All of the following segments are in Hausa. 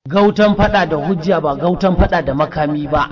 Gautan fada da hujja ba gautan fada da makami ba.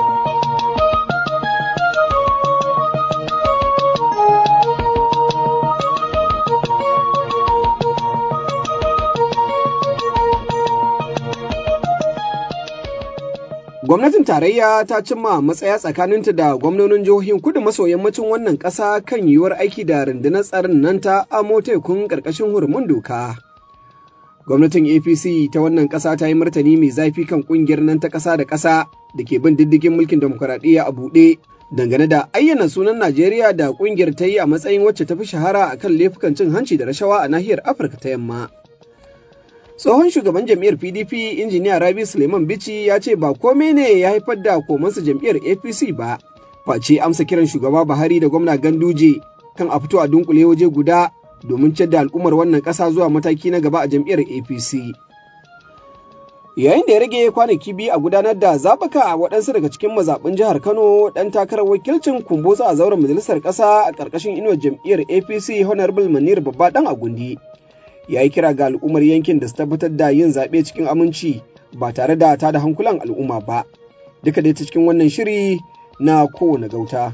Gwamnatin tarayya ta cimma matsaya tsakaninta da gwamnonin jihohin kudu maso yammacin wannan ƙasa kan yiwuwar aiki da rundunar tsarin nan ta amo tekun ƙarƙashin hurumin doka. Gwamnatin APC ta wannan ƙasa ta yi martani mai zafi kan ƙungiyar nan ta ƙasa da ƙasa da ke bin diddigin mulkin demokuraɗiyya a buɗe dangane da ayyana sunan Najeriya da ƙungiyar ta yi a matsayin wacce ta fi shahara a kan laifukan cin hanci da rashawa a nahiyar Afirka ta yamma. tsohon shugaban jam'iyyar pdp injiniya rabi suleiman bici ya ce ba kome ne ya haifar da komansa jam'iyyar apc ba face amsa kiran shugaba buhari da gwamna ganduje kan a fito a dunkule waje guda domin ciyar da al'ummar wannan ƙasa zuwa mataki na gaba a jam'iyyar apc yayin da ya rage kwanaki biyu a gudanar da zaɓuka a waɗansu daga cikin mazaɓin jihar kano ɗan takarar wakilcin kumbotsa a zauren majalisar ƙasa a ƙarƙashin inuwar jam'iyyar apc honorable manir babba ɗan agundi ya yi kira ga al'ummar yankin da su tabbatar da yin zaɓe cikin aminci ba tare da ta da hankulan al'umma ba duka dai ta cikin wannan shiri na kowane gauta.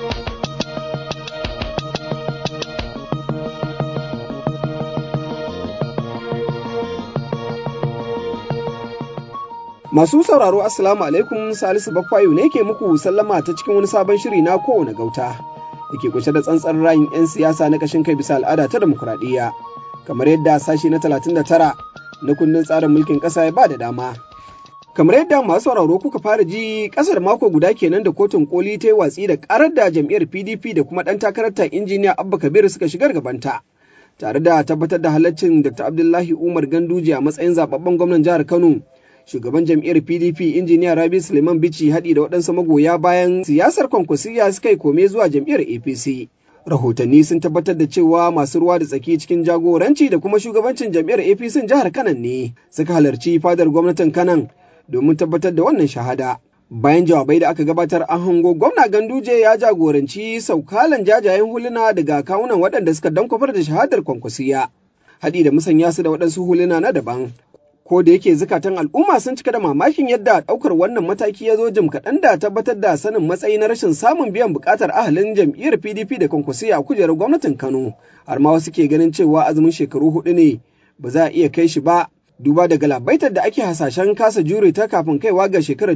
Masu sauraro Assalamu alaikum Salisu Bakwayo ne ke muku sallama ta cikin wani sabon shiri na kowane gauta da ke kunshe da tsantsar rayin 'yan siyasa na kashin kai bisa al'ada ta demokuraɗiyya. kamar yadda sashi na 39 na kundin tsarin mulkin ƙasa ya ba da dama. Kamar yadda masu sauraro kuka fara ji ƙasar mako guda kenan da kotun koli ta yi watsi da ƙarar da jam'iyyar PDP da kuma ɗan takararta injiniya Abba Kabir suka shigar gabanta. Tare da tabbatar da halaccin Dr. Abdullahi Umar Ganduje a matsayin zababben gwamnan jihar Kano. Shugaban jam'iyyar PDP injiniya Rabi Suleiman Bichi haɗi da waɗansu magoya bayan siyasar kwankwasiya suka yi kome zuwa jam'iyyar APC. rahotanni sun tabbatar da cewa masu ruwa da tsaki cikin jagoranci da kuma shugabancin jam'iyyar apc jihar kanan ne suka halarci fadar gwamnatin kanan domin tabbatar da wannan shahada bayan jawabai da aka gabatar an hango gwamna ganduje ya jagoranci saukalan jajayen huluna daga kawunan waɗanda suka dankwafar da shahadar kwankwasiya haɗi da musanya su da waɗansu huluna na daban ko da yake zukatan al'umma sun cika da mamakin yadda ɗaukar wannan mataki ya zo jim kaɗan da tabbatar da sanin matsayi na rashin samun biyan buƙatar ahalin jam'iyyar pdp da kwankwasiya a kujerar gwamnatin kano har ma wasu ke ganin cewa azumin shekaru hudu ne ba za a iya kai shi ba duba da galabaitar da ake hasashen kasa jure ta kafin kaiwa ga shekarar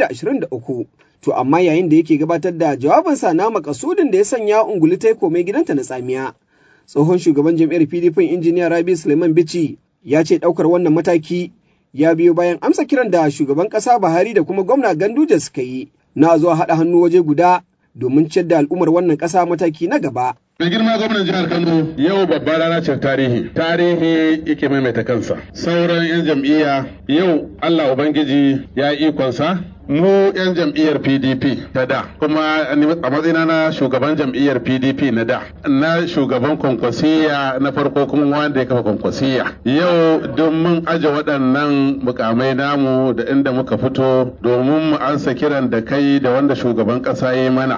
2023 to amma yayin da yake gabatar da jawabinsa na makasudin da ya sanya unguli ta komai gidanta na tsamiya tsohon shugaban jam'iyyar pdp injiniya rabi suleiman bichi ya ce ɗaukar wannan mataki ya biyo bayan amsa kiran da shugaban ƙasa Buhari da kuma gwamna Ganduje suka yi na zuwa haɗa hannu waje guda domin ciyar da al'ummar wannan ƙasa mataki na gaba. Mai girma gwamnan jihar Kano yau babbar rana ce tarihi. Tarihi yake maimaita kansa. Sauran 'yan jam'iyya yau Allah Ubangiji ya yi ikonsa mu 'yan jam'iyyar pdp ta da kuma a matsayina na shugaban jam'iyyar pdp na da na shugaban kwankwasiya na farko kuma wanda ya kafa kwankwasiya yau don mun aje waɗannan mukamai namu da inda muka fito domin mu ansa kiran da kai da wanda shugaban ƙasa ya mana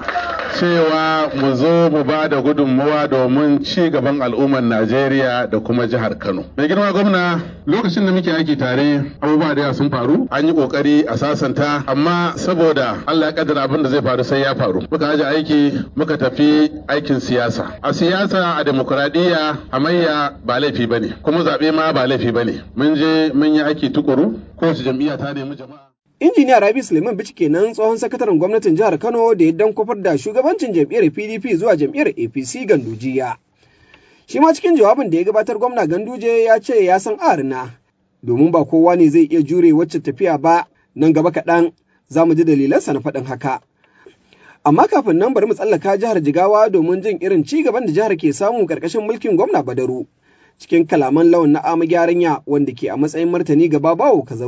cewa mu zo mu ba da gudunmawa domin ci gaban al'ummar najeriya da kuma jihar kano mai girma gwamna lokacin da muke aiki tare abubuwa da sun faru an yi kokari a sasanta amma saboda Allah ya kaddara abin da zai faru sai ya faru muka aje aiki muka tafi aikin siyasa a siyasa a demokuraɗiyya hamayya ba laifi bane kuma zaɓe ma ba laifi bane mun je mun yi aiki tukuru kowace jam'iyya ta nemi jama'a Injiniya Rabi Suleiman Bichi kenan tsohon sakataren gwamnatin jihar Kano da ya dan kwafar da shugabancin jam'iyyar PDP zuwa jam'iyyar APC Gandujiya. Shi ma cikin jawabin da ya gabatar gwamna Ganduje ya ce ya san arina domin ba kowa ne zai iya jure wacce tafiya ba nan gaba kaɗan za mu ji dalilansa na faɗin haka. Amma kafin nan bari mu tsallaka jihar Jigawa domin jin irin ci gaban da jihar ke samu ƙarƙashin mulkin gwamna Badaru. Cikin kalaman lawan na ama gyaranya wanda ke a matsayin martani gaba bawo ka zaure.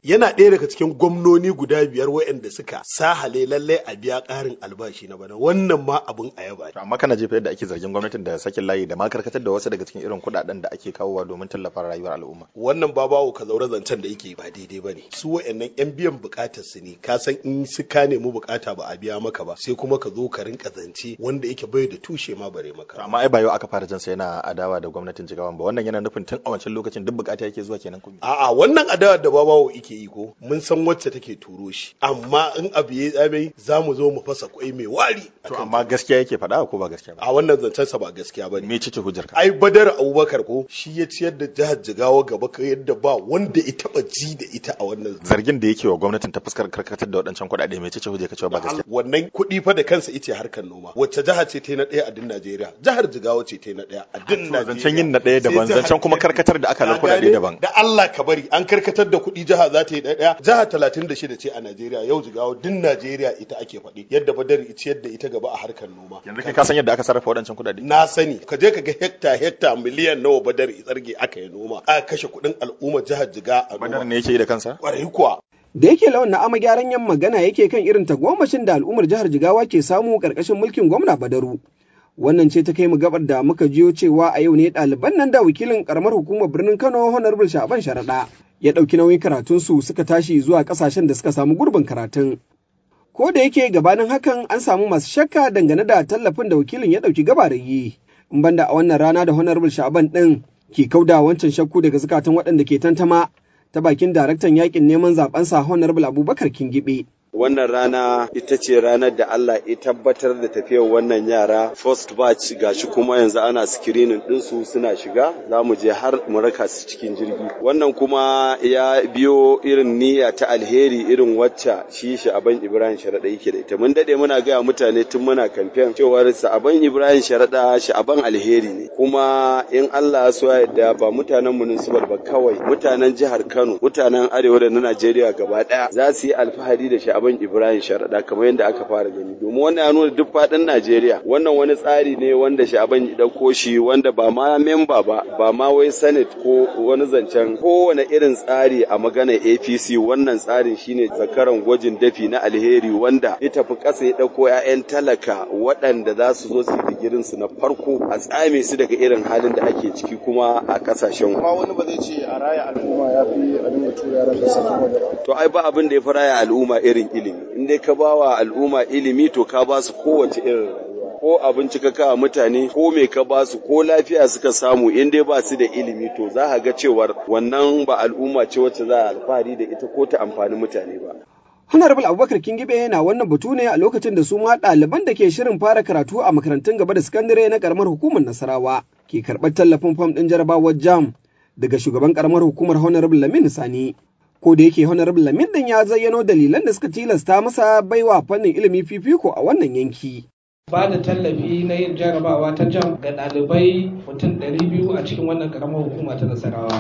yana ɗaya daga cikin gwamnoni guda biyar waɗanda suka sahale lallai a biya ƙarin albashi na bana wannan ma abin a yaba amma kana jefa yadda ake zargin gwamnatin da sakin layi da ma karkatar da wasu daga cikin irin kuɗaɗen da ake kawowa domin tallafa rayuwar al'umma wannan babawo ka zaure zancen da yake ba daidai ba ne su waɗannan yan biyan buƙatar su ne ka san in su ka nemi buƙata ba a biya maka ba sai kuma ka zo ka rinka zance wanda yake bai da tushe ma bare maka amma ai ba yau aka fara jinsa yana adawa da gwamnatin jigawan ba wannan yana nufin tun a wancan lokacin duk bukata yake zuwa kenan kuma a'a wannan adawar da babawo yake yi ko mun san wacce take turo shi amma in abu ya tsame za mu zo mu fasa kwai mai wari to amma gaskiya yake faɗa ko ba gaskiya ba a wannan zancen sa ba gaskiya bane me cice hujjar ka ai badar abubakar ko shi ya ciyar da jihar jigawa gaba ka yadda ba wanda ya taba ji da ita a wannan zargin da yake wa gwamnatin ta fuskar karkatar da waɗancan kuɗaɗe me cice hujjar ka cewa ba gaskiya wannan kuɗi fa da kansa ita harkar noma wacce jiha ce ta na ɗaya a din Najeriya jihar jigawa ce ta na ɗaya a din Najeriya zancen yin na ɗaya daban zancen kuma karkatar da aka kuɗaɗe daban da Allah ka bari an karkatar da kuɗi jiha za ta yi ɗaya jiha talatin da shida ce a Najeriya yau jigawa din Najeriya ita ake faɗi yadda badar ita yadda ita gaba a harkar noma yanzu kai ka san yadda aka sarrafa waɗancan kuɗaɗe na sani ka je ka ga hekta hekta miliyan nawa badar tsarge aka yi noma a kashe kuɗin al'umma jihar jiga a noma badar ne yake yi da kansa ƙwarai kuwa da yake lawan na ama gyaran yan magana yake kan irin tagomashin da al'ummar jihar jigawa ke samu ƙarƙashin mulkin gwamna badaru wannan ce ta kai mu gabar da muka jiyo cewa a yau ne ɗaliban nan da wakilin karamar hukumar birnin kano honorable shaban sharaɗa ya ɗauki nauyin karatunsu suka tashi zuwa ƙasashen da suka samu gurbin karatun ko da yake gabanin hakan an samu masu shakka dangane da tallafin da wakilin ya ɗauki gabarin yi in banda a wannan rana da honorable shaban ɗin ke kauda wancan shakku daga zukatan waɗanda ke tantama ta bakin daraktan yakin neman zabensa honorable abubakar kingibe wannan rana ita ce ranar da Allah ya tabbatar da tafiyar wannan yara first batch gashi kuma yanzu ana screening ɗinsu suna shiga za mu je har mu raka su cikin jirgi wannan kuma ya biyo irin niyya ta alheri irin wacce shi sha'aban ibrahim sharaɗa yake da ita mun daɗe muna gaya mutane tun muna kamfen cewar sha'aban ibrahim sharaɗa sha'aban alheri ne kuma in Allah ya so ya yarda ba mutanen municipal ba kawai mutanen jihar Kano mutanen arewa da na Najeriya gaba ɗaya za su yi alfahari da sha'aban Abin Ibrahim Sharaɗa kamar yadda aka fara gani domin wannan ya nuna duk faɗin Najeriya wannan wani tsari ne wanda Sha'aban ya ɗauko shi wanda ba ma memba ba ba ma wai Senate ko wani zancen kowane irin tsari a maganar APC wannan tsarin shine zakaran gwajin dafi na alheri wanda ya tafi ƙasa ya ɗauko 'ya'yan talaka waɗanda za su zo su yi digirin su na farko a tsame su daga irin halin da ake ciki kuma a ƙasashen Amma wani ba zai ce a raya al'umma ya fi a dinga tura yaran da sakin waje ba. to ai ba abin da ya fi raya al'umma irin ilimi in dai ka ba wa al'umma ilimi to ka ba su kowace irin rayuwa ko abinci ka kawo mutane ko me ka ba su ko lafiya suka samu in dai ba su da ilimi to za ka ga cewar wannan ba al'umma ce wacce za a alfahari da ita ko ta amfani mutane ba Honorable Abubakar Kingibe yana wannan batu ne a lokacin da su ma ɗaliban da ke shirin fara karatu a makarantun gaba da sakandare na karamar hukumar Nasarawa ke karɓar tallafin fam ɗin jarabawar jam daga shugaban karamar hukumar Honorable Lamin Sani. Ko da yake Honorable Lamin ɗin ya zayyano dalilan da suka tilasta masa baiwa fannin ilimi fifiko a wannan yanki. ba da tallafi na yin jarabawa ta jam ga ɗalibai mutum 200 a cikin wannan karamar hukuma ta Nasarawa.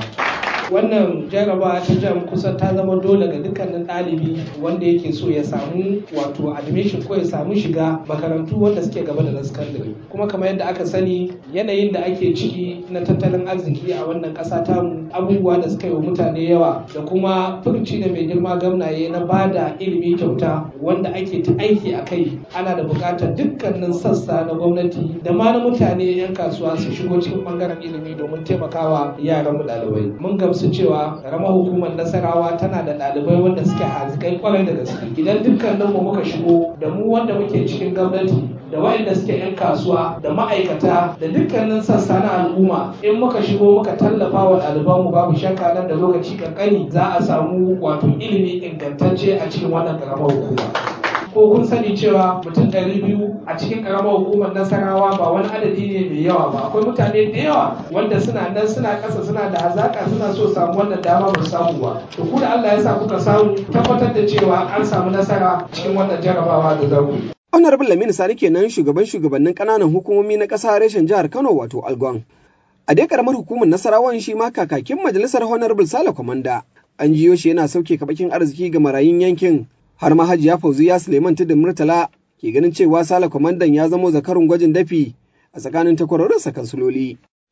wannan jarabawa ta jam kusan ta zama dole ga dukkanin ɗalibi wanda yake so ya samu wato admission ko ya samu shiga makarantu wanda suke gaba da na sakandare kuma kamar yadda aka sani yanayin da ake ciki na tattalin arziki a wannan ƙasa tamu abubuwa da suka yi wa mutane yawa da kuma furuci da mai girma gamnaye na ba da ilimi kyauta wanda ake ta aiki a kai ana da buƙatar dukkanin sassa na gwamnati da ma na mutane 'yan kasuwa su shigo cikin ɓangaren ilimi domin taimakawa yaran mu ɗalibai mun gamsu cewa karamar hukumar nasarawa tana da ɗalibai wanda suke hazikai kwarai da gaske idan dukkanin mu muka shigo da mu wanda muke cikin gwamnati da waɗanda suke 'yan kasuwa da ma'aikata da dukkanin sassa na al'umma in muka shigo muka tallafa wa ɗalibanmu babu shakka nan da lokaci kankani za a samu wato ilimi ingantacce a cikin wannan karamar hukuma ko kun sani cewa mutum ɗari biyu a cikin ƙaramar hukumar nasarawa ba wani adadi ne mai yawa ba akwai mutane da yawa wanda suna nan suna ƙasa suna da hazaƙa suna so samu wannan dama ba su samu ba to ku da Allah ya sa kuka samu tabbatar da cewa an samu nasara cikin wannan jarabawa da za ku yi. Honorable Lamini Sani kenan shugaban shugabannin ƙananan hukumomi na ƙasa reshen jihar Kano wato Algon. A dai karamar hukumar Nasarawan shi ma kakakin majalisar Honorable Sale Kwamanda. An jiyo shi yana sauke kabakin arziki ga marayun yankin har ma Hajiya Fauziya Suleiman Tudun Murtala ke ganin cewa Sale Kwamandan ya zamo zakarun gwajin dafi a tsakanin takwarorinsa kansuloli.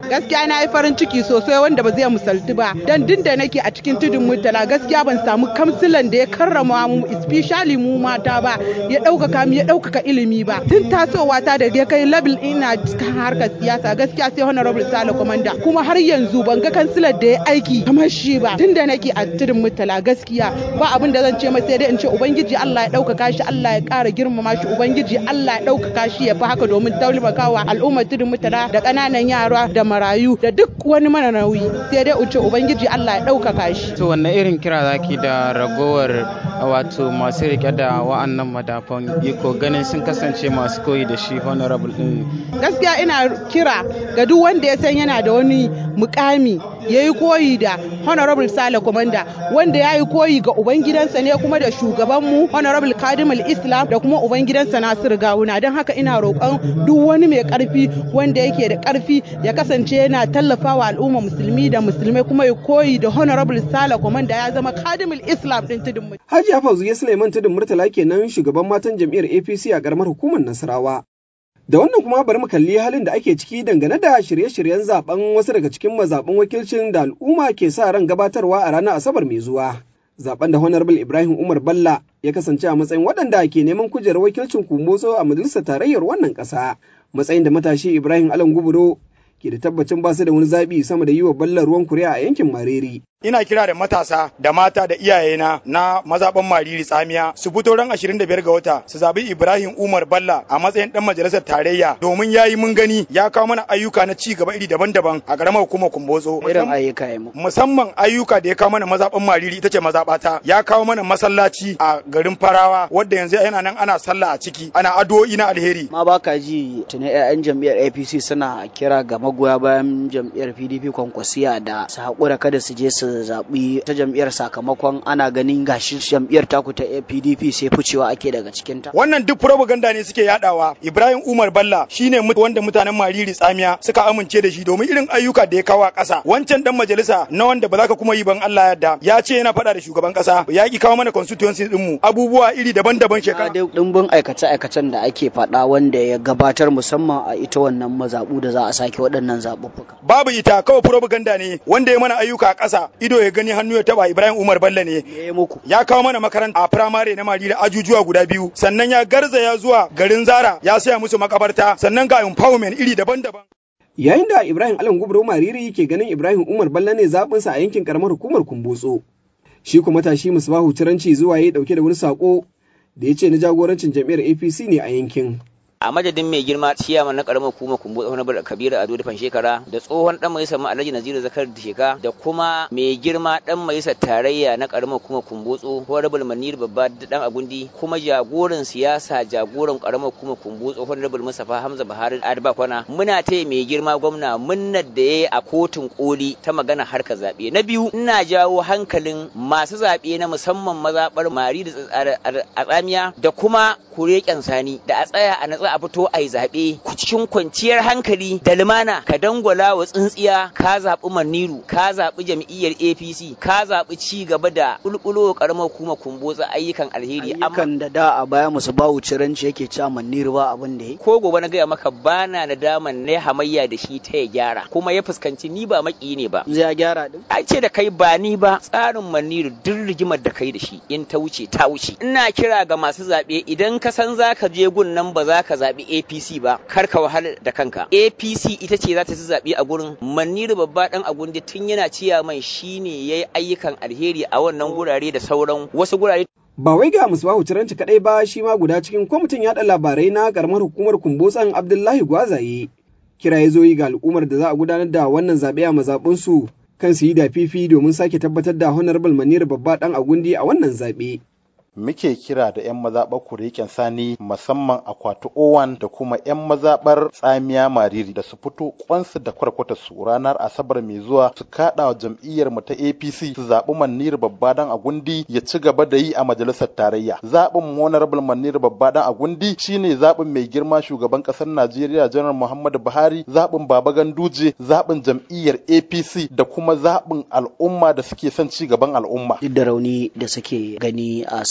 gaskiya na yi farin ciki sosai wanda ba zai misaltu ba dan din da nake a cikin tudun murtala gaskiya ban samu kamsilan da ya karrama mu especially mu mata ba ya ɗaukaka mu ya ɗaukaka ilimi ba tun tasowa ta da ya kai level ina cikin harkar siyasa gaskiya sai honorable sale komanda kuma har yanzu ban ga kansilar da ya aiki kamar shi ba tun da nake a tudun murtala gaskiya ba abin da zan ce mai sai dai in ce ubangiji Allah ya ɗaukaka shi Allah ya ƙara girmama shi ubangiji Allah ya ɗaukaka shi ya fi haka domin taimakawa al'ummar tudun murtala da ƙananan yara da marayu da duk wani mana nauyi sai dai uce ubangiji Allah ya ɗaukaka shi. To wanne irin kira zaki da ragowar wato masu rike da wa'annan madafan iko ganin sun kasance masu koyi da shi honorable din. Gaskiya ina kira ga duk wanda ya san yana da wani mukami ya yi koyi da honorable sale komanda wanda ya yi koyi ga ubangidansa ne kuma da shugabanmu honorable kadimul islam da kuma ubangidansa nasiru gawuna don haka ina roƙon duk wani mai ƙarfi wanda yake da ƙarfi ya kasance yana tallafawa al'umma musulmi da musulmai kuma ya koyi da honorable sale komanda ya zama kadimul islam din tudun hajiya fauziya suleiman tudun murtala kenan shugaban matan jam'iyyar apc a ƙaramar hukumar nasarawa Da wannan kuma bari mu kalli halin da ake ciki dangane da shirye-shiryen zaben wasu daga cikin mazaɓin wakilcin da al'umma ke sa ran gabatarwa a ranar Asabar mai zuwa. Zaben da Honorable Ibrahim Umar Balla ya kasance a matsayin waɗanda ke neman kujerar wakilcin kumbotso a majalisar tarayyar wannan ƙasa. Matsayin da matashi Ibrahim Alan Guburo ke da tabbacin ba su da wani zaɓi sama da yi wa Balla ruwan kuri'a a yankin Mareri. ina kira da matasa da mata da iyayena na mazaban mariri tsamiya su fito ran 25 ga wata su zabi Ibrahim Umar Balla a matsayin dan majalisar tarayya domin yayi mun gani ya kawo mana ayyuka na ci gaba iri daban-daban a garamar hukumar Kumbotso irin ayyuka ya musamman ayyuka da ya kawo mana mazaban mariri ita ce mazabata ya kawo mana masallaci a garin Farawa wanda yanzu yana nan ana sallah a ciki ana addu'o'i na alheri ma baka ji tuni ƴaƴan jam'iyyar APC suna kira ga magoya bayan jam'iyyar PDP kwankwasiya da su haƙura kada su je su zaɓi ta jam'iyyar sakamakon ana ganin gashi jam'iyyar taku ta PDP sai ficewa ake daga cikin ta. Wannan duk propaganda ne suke yadawa. Ibrahim Umar Balla shine wanda mutanen Mariri Tsamiya suka amince da shi domin irin ayyuka da ya kawo a ƙasa. Wancan dan majalisa na wanda ba za ka kuma yi ban Allah yadda ya ce yana faɗa da shugaban ƙasa ya ki kawo mana constituency din mu abubuwa iri daban-daban shekara. Dimbin aikace-aikacen da ake faɗa wanda ya gabatar musamman a ita wannan mazaɓu da za a sake waɗannan zaɓuɓɓuka. Babu ita kawai propaganda ne wanda ya mana ayyuka a ƙasa ido ya gani hannu ya taba Ibrahim Umar Bello ne ya kawo mana makaranta a firamare na Madina ajujuwa guda biyu sannan ya garzaya zuwa garin Zara ya saya musu makabarta sannan ga empowerment iri daban-daban Yayin da Ibrahim Alan Gubro Mariri ke ganin Ibrahim Umar Bello ne zaɓinsa a yankin karamar hukumar Kumbotso. Shi kuma tashi Musbahu Turanci zuwa ya dauke da wani sako da ya ce na jagorancin jam'iyyar APC ne a yankin. a madadin mai girma ciyaman na karamar hukumar kumbu tsohon bar kabira ado da shekara da tsohon dan majalisar mu alhaji naziru zakar da sheka da kuma mai girma dan majalisar tarayya na karamar hukumar kumbutso honorable manir babba dan agundi kuma jagoran siyasa jagoran karamar hukumar kumbutso honorable musafa hamza buhari adba kwana muna taya mai girma gwamna munnar da yayi a kotun koli ta magana harkar zabe na biyu ina jawo hankalin masu zabe na musamman mazabar mari da a tsamiya da kuma kureken sani da a tsaya a natsa a fito a yi zaɓe cikin kwanciyar hankali da lumana ka dangwala wa tsintsiya ka zaɓi maniru ka zaɓi jam'iyyar apc ka zaɓi ci gaba da ƙulƙulo ƙaramar kuma kumbotsa ayyukan alheri ayyukan da da a baya musu bawu ciranci yake cewa maniru ba abin da ya ko gobe na gaya maka bana na daman na hamayya da shi ta ya gyara kuma ya fuskanci ni ba maki ne ba zai gyara din a ce da kai ba ni ba tsarin maniru duk rigimar da kai da shi in ta wuce ta wuce ina kira ga masu zaɓe idan ka san za ka je gun nan ba za ka zaɓi APC ba kar ka wahala da kanka APC ita ce za ta ci zaɓe a gurin Maniru babba dan agundi tun yana ciya mai shine yayi ayyukan alheri a wannan gurare da sauran wasu gurare Ba wai ga Musbahu Turanci kadai ba shi ma guda cikin kwamitin yaɗa labarai na karamar hukumar Kumbotsan Abdullahi Gwazaye. Kira ya zo yi ga al'ummar da za a gudanar da wannan zaɓe a mazaɓunsu kan su yi da fifi domin sake tabbatar da Honorable Maniru babba dan agundi a wannan zaɓe. muke kira da 'yan mazaɓar kureken sani musamman akwati owan da kuma 'yan mazaɓar tsamiya mariri da su fito kwansu da kwarkwata su ranar asabar mai zuwa su kaɗa wa jam'iyyar mu ta apc su zaɓi manir babba dan agundi ya ci gaba da yi a majalisar tarayya zaɓin honorable manir babba dan agundi shine zaɓin mai girma shugaban ƙasar najeriya janar muhammadu buhari zaɓin baba ganduje zaɓin jam'iyyar apc da kuma zaɓin al'umma da suke son ci gaban al'umma duk da rauni da suke gani a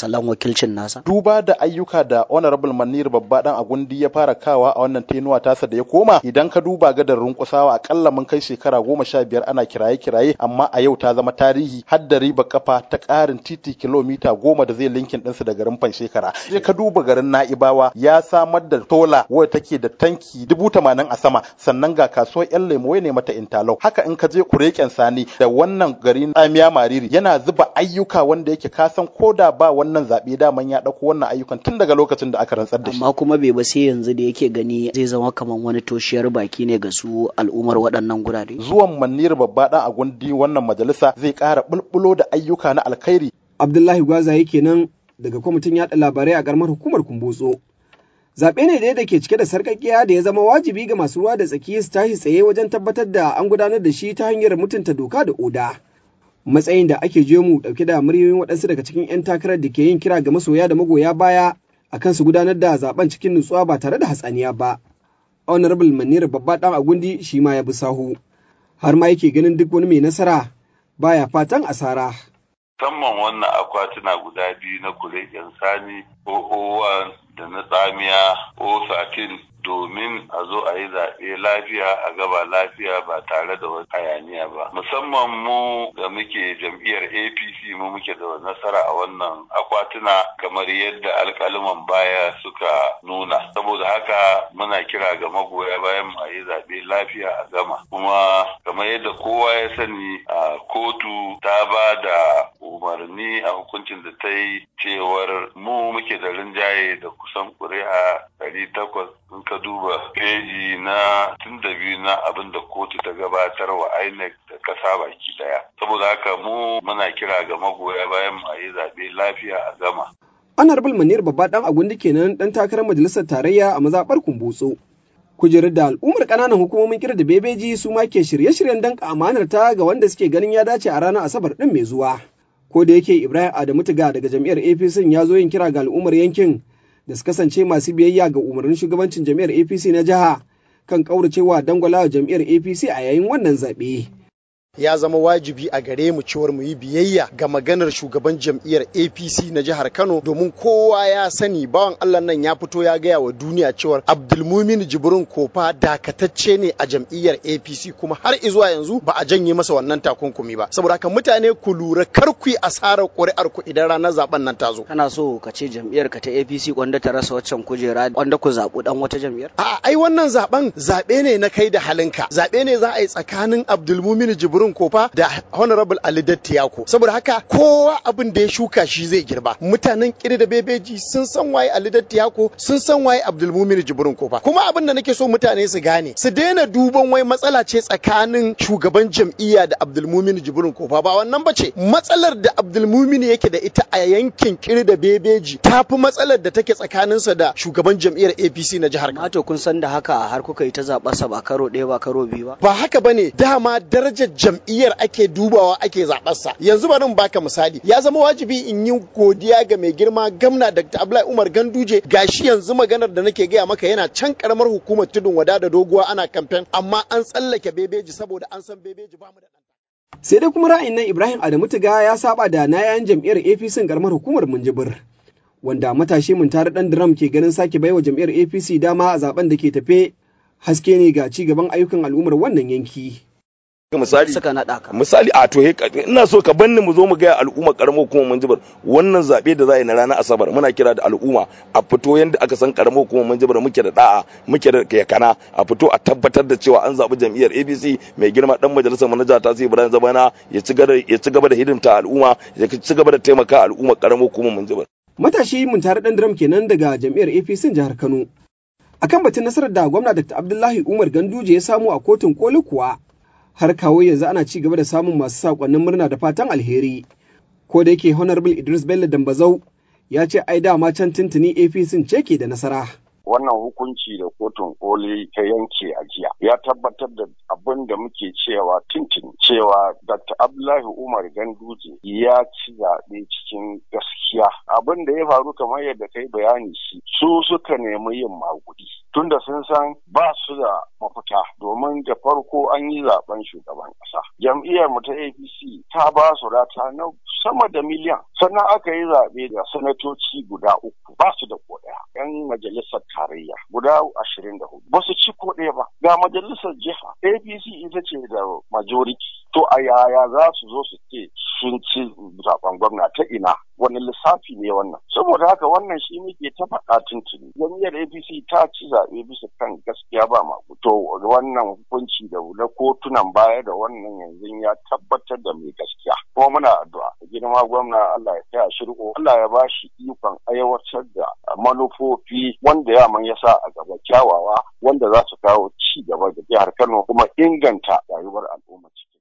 salon wakilcin nasa duba da ayyuka da honorable manir babba dan agundi ya fara kawa a wannan tenuwa tasa da ya koma idan ka duba gadar runkusawa akalla mun kai shekara goma sha biyar ana kiraye kiraye amma a yau ta zama tarihi har da riba kafa ta karin titi kilomita goma da zai linkin ɗinsu da garin shekara sai ka duba garin na'ibawa ya samar da tola wadda take da tanki dubu tamanin a sama sannan ga kasuwar yan lemo ne mata intalau haka in ka je kureken sani da wannan gari tsamiya mariri yana zuba ayyuka wanda yake kasan ko da ba wannan zaɓe daman ya ɗauko wannan ayyukan tun daga lokacin da aka rantsar da shi amma kuma bai ba sai yanzu da yake gani zai zama kamar wani toshiyar baki ne ga su al'ummar waɗannan gurare zuwan manir babba dan a gundi wannan majalisa zai ƙara bulbulo da ayyuka na alkhairi abdullahi gwaza kenan daga kwamitin yaɗa labarai a ƙaramar hukumar kumbotso zaɓe ne dai da ke cike da sarƙaƙiya da ya zama wajibi ga masu ruwa da tsaki su tashi tsaye wajen tabbatar da an gudanar da shi ta hanyar mutunta doka da oda matsayin da ake je mu ɗauke da muryoyin waɗansu daga cikin 'yan takarar da ke yin kira ga masoya da magoya baya akan su gudanar da zaben cikin nutsuwa ba tare da hatsaniya ba honorable manira babba ɗan agundi shi ma ya bi sahu har ma yake ganin duk wani mai nasara baya fatan asara musamman wannan akwatuna guda biyu na kuregen sani ko owan da na tsamiya ko satin domin a zo a yi zaɓe lafiya a gaba lafiya ba tare da wani hayaniya ba musamman mu da muke jam'iyyar apc mu muke da nasara a wannan akwatuna kamar yadda alkaliman baya suka nuna saboda haka muna kira ga magoya bayan mu a yi zaɓe lafiya a gama kuma kamar yadda kowa ya sani a kotu ta ba da umarni a hukuncin da ta yi cewar mu muke da rinjaye da kusan ƙuri'a ɗari takwas in ka duba peji na tun da biyu na abin da kotu ta gabatar wa INEC da kasa baki daya. Saboda haka mu muna kira ga magoya bayan mu a yi zaɓe lafiya a gama. Honorable Manir babba ɗan agundi kenan ɗan takarar majalisar tarayya a mazaɓar Kumbotso. Kujerar da al'ummar ƙananan hukumomin kira da bebeji su ma ke shirye-shiryen danka amanar ta ga wanda suke ganin ya dace a ranar Asabar ɗin mai zuwa. Ko da yake Ibrahim Adamu Tiga daga jam'iyyar APC ya zo yin kira ga al'ummar yankin da su kasance masu biyayya ga umarnin shugabancin jam'iyyar apc na jiha kan kauracewa dangwalawa jam'iyyar apc a yayin wannan zaɓe. ya zama wajibi a gare mu cewar mu yi biyayya ga maganar shugaban jam'iyyar APC na jihar Kano domin kowa ya sani bawan Allah nan ya fito ya gaya wa duniya cewar Abdulmumin Jibrin Kofa dakatacce ne a jam'iyyar APC kuma har izuwa yanzu ba a janye masa wannan takunkumi ba saboda haka mutane ku lura kar ku yi asarar ƙuri'ar ku idan ranar zaben nan ta zo kana so ka ce jam'iyyar ka ta APC wanda ta rasa waccan kujera wanda ku zaɓu dan wata jam'iyyar a'a ai wannan zaben zaɓe ne na kai da halinka zaɓe ne za a yi tsakanin Abdulmumin Jibrin Jibrin Kofa da Honorable Ali Dattiyako. Saboda haka kowa abin da ya shuka shi zai girba. Mutanen kiri da bebeji sun san waye Ali Dattiyako, sun san waye Abdulmumin Jibrin Kofa. Kuma abin da nake so mutane su gane, su daina duban wai matsala ce tsakanin shugaban jam'iyya da Abdulmumin Jibrin Kofa ba wannan bace. Matsalar da Abdulmumin yake da ita a yankin kiri da bebeji ta fi matsalar da take tsakaninsa da shugaban jam'iyyar APC na jihar Kano. Mato kun san da haka har kuka yi ta zaɓarsa ba karo ɗaya ba karo biyu ba. Ba haka bane dama darajar jam'iyyar ake dubawa ake zaɓarsa yanzu bari in baka misali ya zama wajibi in yi godiya ga mai girma gamna dr abdullahi umar ganduje gashi yanzu maganar da nake gaya maka yana can karamar hukumar tudun wada da doguwa ana kamfen amma an tsallake bebeji saboda an san bebeji ba mu da sai dai kuma ra'ayin nan ibrahim adamu tiga ya saba da na yayan jam'iyyar apc karamar hukumar munjibir wanda matashi mun tare dan drum ke ganin sake baiwa jam'iyyar apc dama a zaben da ke tafe haske ne ga ci gaban ayyukan al'ummar wannan yanki. misali suka naɗa ka misali a to ina so ka banni mu zo mu ga al'umma karamar hukumar manjibar wannan zabe da za a yi na ranar asabar muna kira da al'umma a fito yanda aka san karamar hukumar manjibar muke da da'a muke da yakana a fito a tabbatar da cewa an zabi jam'iyyar APC mai girma dan majalisar manaja ta sai Ibrahim Zabana ya ci gaba ya ci gaba da hidimta al'umma ya ci gaba da taimaka al'umma karamar hukumar manjibar matashi mun tare dan drum kenan daga jam'iyyar APC jihar Kano akan batun nasarar da gwamna Dr. Abdullahi Umar Ganduje ya samu a kotun koli kuwa har kawo yanzu ana ci gaba da samun masu sakonnin murna da fatan alheri. Ko da yake Honorable Idris Bello Dambazau ya ce ai dama can tuntuni APC ce ke da nasara. Wannan hukunci da kotun koli ta yanke a jiya ya tabbatar da abin da muke cewa tuntuni cewa Dr. Abdullahi Umar Ganduje ya ci zaɓe cikin gaskiya. Abin da ya faru kamar yadda kai bayani shi su suka nemi yin magudi. tunda sun san ba su da mafita domin da farko an yi zaben shugaban ƙasa. Jam'iyyar mu ta APC ta ba su rata na sama da miliyan sannan aka yi zaɓe da sanatoci guda uku ba su da ko ɗaya. 'Yan majalisar tarayya guda ashirin da hudu ba su ci ko ɗaya ba. Ga majalisar jiha APC ita ce da majority. To a yaya za su zo su ce sun ci zaben gwamna ta ina wani lissafi ne wannan. Saboda haka wannan shi muke ta faɗa tuntuni. Jam'iyyar APC ta ci zaɓe bisa kan gaskiya ba ma. To wannan hukunci da na kotunan baya da wannan yanzu ya tabbatar da mai gaskiya. Kuma muna addu'a. Girma gwamna Allah ya taya shi riko. Allah ya ba shi ikon aiwatar da manufofi wanda yaman ya sa a gaba kyawawa wanda za su kawo ci gaba da jihar Kano kuma inganta rayuwar al'umma ciki.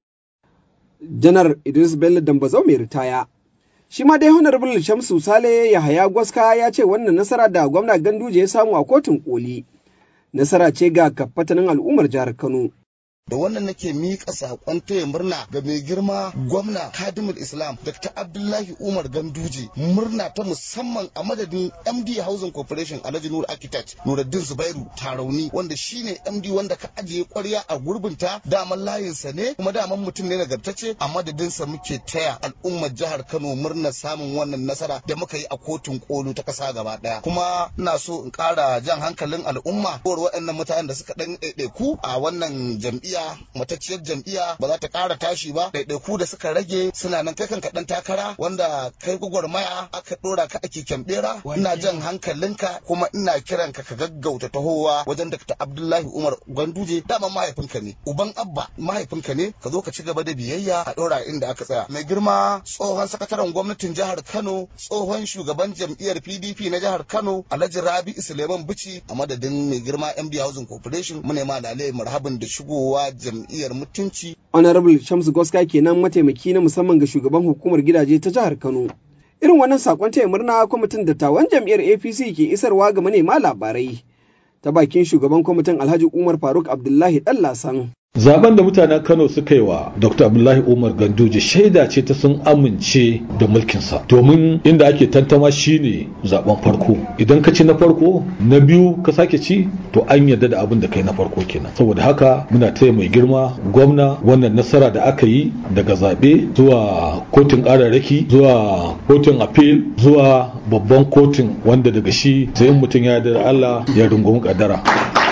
Janar Idris Bello Dambazau mai ritaya. Shi ma dai Honorable Shamsu Sale Yahaya Gwaska ya ce wannan nasara da gwamna Ganduje ya samu a kotun koli. Nasara ce ga kafatanin al'ummar jihar Kano. da wannan nake miƙa saƙon taya murna ga mai girma gwamna kadimul islam dr abdullahi umar ganduje murna ta musamman a madadin md housing corporation alhaji nur architect nuruddin zubairu tarauni wanda shine md wanda ka ajiye kwarya a gurbinta daman layinsa ne kuma daman mutum ne nagartacce a madadinsa muke taya al'ummar jihar kano murnar samun wannan nasara da muka yi a kotun kolu ta kasa gaba daya kuma ina so in ƙara jan hankalin al'umma ko waɗannan mutanen da suka ɗan ɗaiɗaiku a wannan jam'iyya matacciyar jam'iyya ba za ta ƙara tashi ba ɗaiɗaiku da suka rage suna nan kai kan kaɗan takara wanda kai gwagwarmaya aka ɗora ka ake kyambera ina jan hankalinka kuma ina kiran ka ka gaggauta tahowa wajen Dr. Abdullahi Umar Gwanduje dama mahaifinka ne uban abba mahaifinka ne ka zo ka ci gaba da biyayya a ɗora inda aka tsaya mai girma tsohon sakataren gwamnatin jihar Kano tsohon shugaban jam'iyyar PDP na jihar Kano Alhaji Rabi Suleiman Bichi a madadin mai girma MD Housing Corporation mu ne ma lalai marhaban da shigowa jam'iyyar mutunci. Honorable Shamsu Goska kenan mataimaki na musamman ga shugaban hukumar gidaje ta jihar Kano. Irin wannan sakon taya murna kwamitin dattawan jam'iyyar APC ke isarwa ga manema labarai. Ta bakin shugaban kwamitin Alhaji Umar Faruk Abdullahi Dallasan. Zaben da mutanen Kano suka yi wa Dr. Abdullahi Umar Ganduje shaida ce ta sun amince da mulkinsa. Domin inda ake tantama shine zaben farko. Idan ka ci na farko, na biyu ka sake ci, to an yarda da abin da kai na farko kenan. Saboda haka muna taya mai girma gwamna wannan nasara da aka yi daga zaɓe zuwa kotun ƙararraki zuwa kotun appeal zuwa babban kotun wanda daga shi sai mutum ya da Allah ya rungumi kaddara.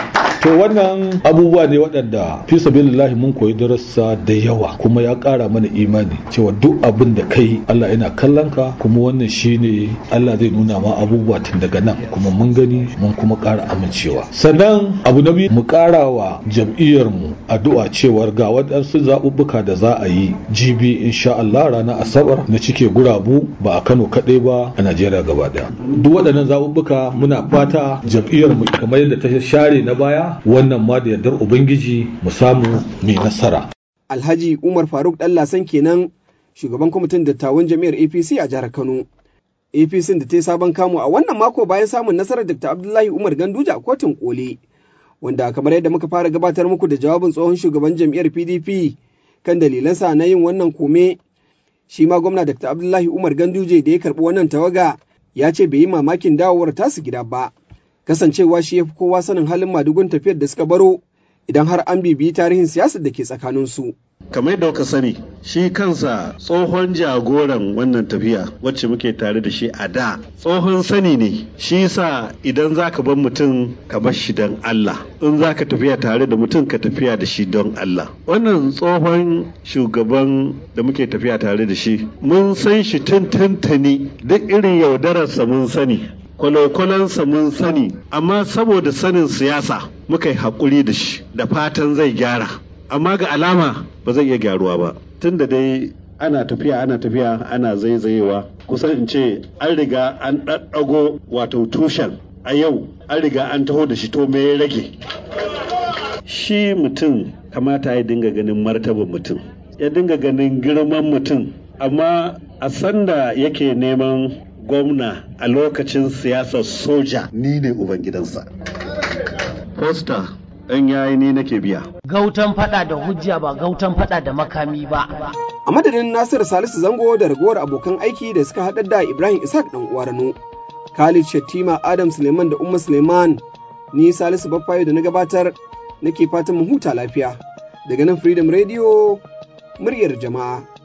to wannan abubuwa ne waɗanda fi sabilillahi mun koyi darasa da yawa kuma ya ƙara mana imani cewa duk abin da kai Allah yana kallon ka kuma wannan shine Allah zai nuna ma abubuwa tun daga nan kuma mun gani mun kuma ƙara amincewa sannan abu na biyu mu ƙara wa jam'iyyar mu addu'a cewar ga waɗansu zaɓuɓɓuka da za a yi jibi insha Allah ranar asabar na cike gurabu ba a Kano kaɗai ba a Najeriya gaba ɗaya duk waɗannan zaɓuɓɓuka muna fata jam'iyyar mu kamar yadda ta share na baya wannan ma da yardar Ubangiji mu samu mai nasara. Alhaji Umar Faruk Dallasan kenan shugaban kwamitin dattawan jami'ar APC a jihar Kano. APC da ta yi sabon kamu a wannan mako bayan samun nasarar Dr. Abdullahi Umar Ganduje a kotun koli. Wanda kamar yadda muka fara gabatar muku da jawabin tsohon shugaban jam'iyyar PDP kan dalilansa na yin wannan kome. Shi ma gwamna Dr. Abdullahi Umar Ganduje da ya karɓi wannan tawaga ya ce bai yi mamakin dawowar tasu gida ba. kasancewa shi ya fi kowa sanin halin madugun tafiyar da suka baro idan har an bibiyi tarihin siyasar da ke tsakaninsu. kamar yadda kuka sani shi kansa tsohon jagoran wannan tafiya wacce muke tare da shi a da tsohon sani ne shi sa idan za ka bar mutum ka bar shi don Allah in za ka tafiya tare da mutum ka tafiya da shi don Allah wannan tsohon shugaban da muke tafiya tare da shi mun san shi tun duk irin yaudararsa mun sani kwalokwalonsa mun sani amma saboda sanin siyasa muka yi haƙuri da shi da fatan zai gyara amma ga alama ba zai iya gyaruwa ba tun da dai ana tafiya ana tafiya ana zaizayewa kusan in ce an riga an ɗaɗɗago wato tushen a yau an riga an taho da shi to me ya rage shi mutum kamata ya dinga ganin martaban mutum ya dinga ganin girman mutum amma a sanda yake neman gwamna a lokacin siyasar soja ni ne ubangidansa. Fosta ɗan yayi ni nake biya. Gautan fada da hujja ba gautan fada da makami ba. A madadin Nasiru Salisu Zango da ragowar abokan aiki da suka haɗar da Ibrahim Isaac ɗan uwarano, Khalid Shattima Adam Suleiman da Umma Suleiman Ni Salisu Baffayo da na gabatar nake fatan mu huta lafiya. Daga nan Freedom Radio muryar jama'a.